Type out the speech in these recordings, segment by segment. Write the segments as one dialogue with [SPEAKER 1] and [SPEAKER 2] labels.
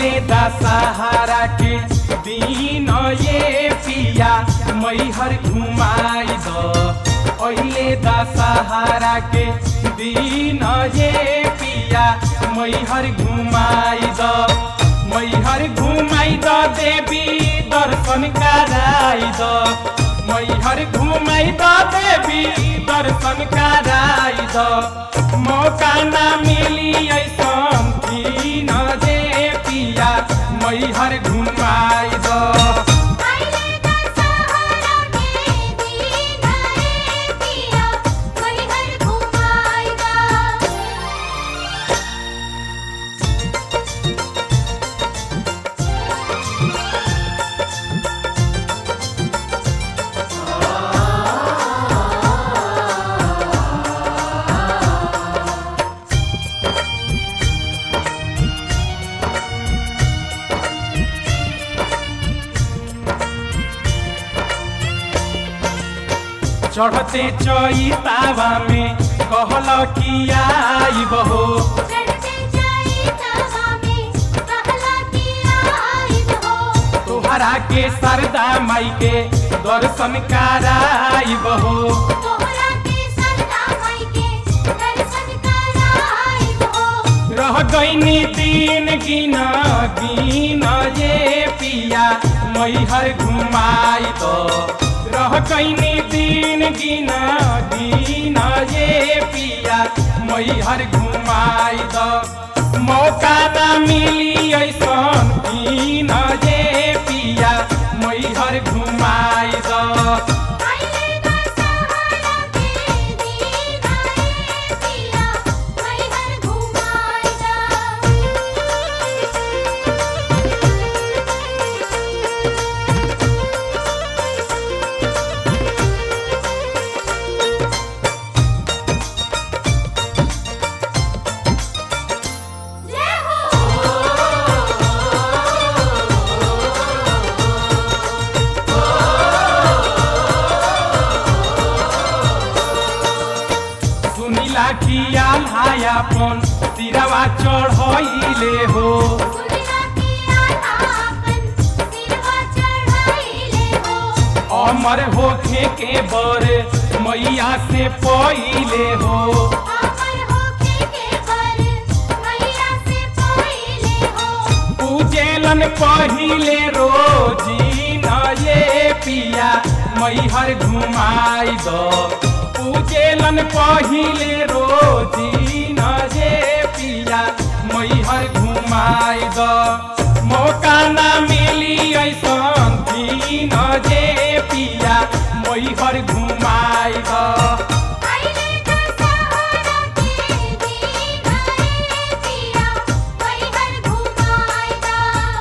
[SPEAKER 1] अहिले दशहरा के दिन ये पिया मैहर घुमाई द अहिले दशहरा के दिन ये पिया मैहर घुमाई द मैहर घुमाई द देवी दर्शन कराई द मैहर घुमाई द देवी दर्शन कराई द मौका ना मिली ऐसन दिन जे पिया मैहर घुमाई द
[SPEAKER 2] आइले दशहरा के दिन रे पिया मैहर घुमाइदा
[SPEAKER 1] चढ़ते चैतावा में कहल कि आइब हो
[SPEAKER 2] चढ़ते जाई तवा में कहला कि आइब हो
[SPEAKER 1] तोहरा के सरदा माई के दर्शन कराइब हो
[SPEAKER 2] तोहरा के सरदा माई के दर्शन कराइब हो
[SPEAKER 1] रह गईनी दिन गिना गिना ये पिया मैहर घुमाई दो रह गईनी दिन गिना गिना ये पिया मैहर घुमाई दो मौका ना मिली ऐसन गिना ये पिया मैहर घुमाई दो
[SPEAKER 2] आइले दशहरा के दिन रे पिया मैहर घुमाइदा जय हो
[SPEAKER 1] सुनिला कि आल्हायापन तिरवा चढ़ैले हो
[SPEAKER 2] सुनिला कि आलापन सिरवा चढ़ाइले हो
[SPEAKER 1] अमर होखे के बर मैया से पहिले हो
[SPEAKER 2] अमर होके के पर मैया से पहिले हो
[SPEAKER 1] पूजेलन पहिले रोजी न ये पिया मैहर घुमाई दो पूजेलन पहिले रोजी न ये पिया मैहर घुमाई दो मौका ना मिली ऐसन दिन जे पिया मैहर घुमाई दो
[SPEAKER 2] आइले दशहरा के दिन रे पिया मैहर घुमाइदा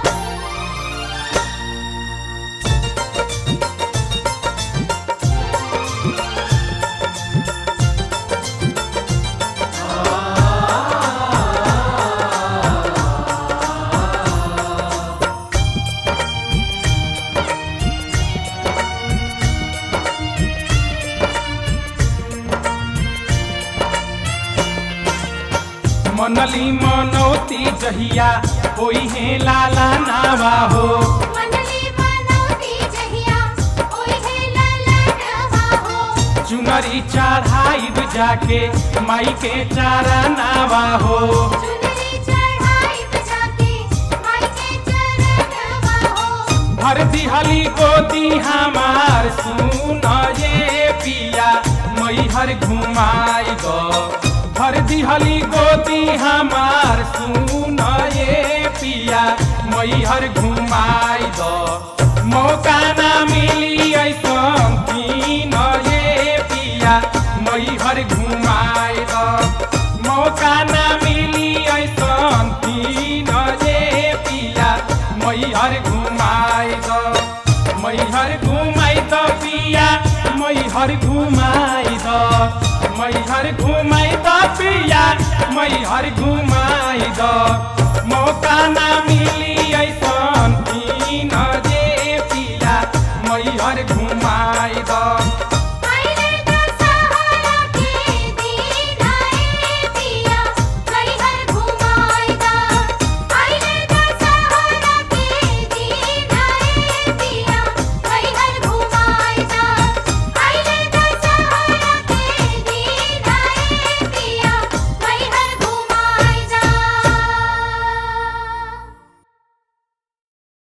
[SPEAKER 1] मनली मनौती जहिया होई है लाला नावा हो
[SPEAKER 2] मनली मनौती जहिया ओहे ललनवा हो
[SPEAKER 1] चुनरी चढ़ाई जाके माई के चारा नावा हो
[SPEAKER 2] चुनरी चढ़ाई बजाके माई के चरणवा हो
[SPEAKER 1] भर दिहली गोदी हमार सुन ये पिया मैहर घुमाई दो भर दिहली गोदी हमार सुन ये पिया मैहर घुमाई दो मौका ना मिली ऐसन तीन ये पिया मैहर घुमाई दो मौका ना मिली ऐसन तीन ये पिया मैहर घुमाई दो मैहर घुमाई दो पिया मैहर घुमाई दो मैहर घुमाई दो पिया मैहर घुमाई दो मौका ना मिली ऐसन तीन जे पिया मैहर घुमाई दो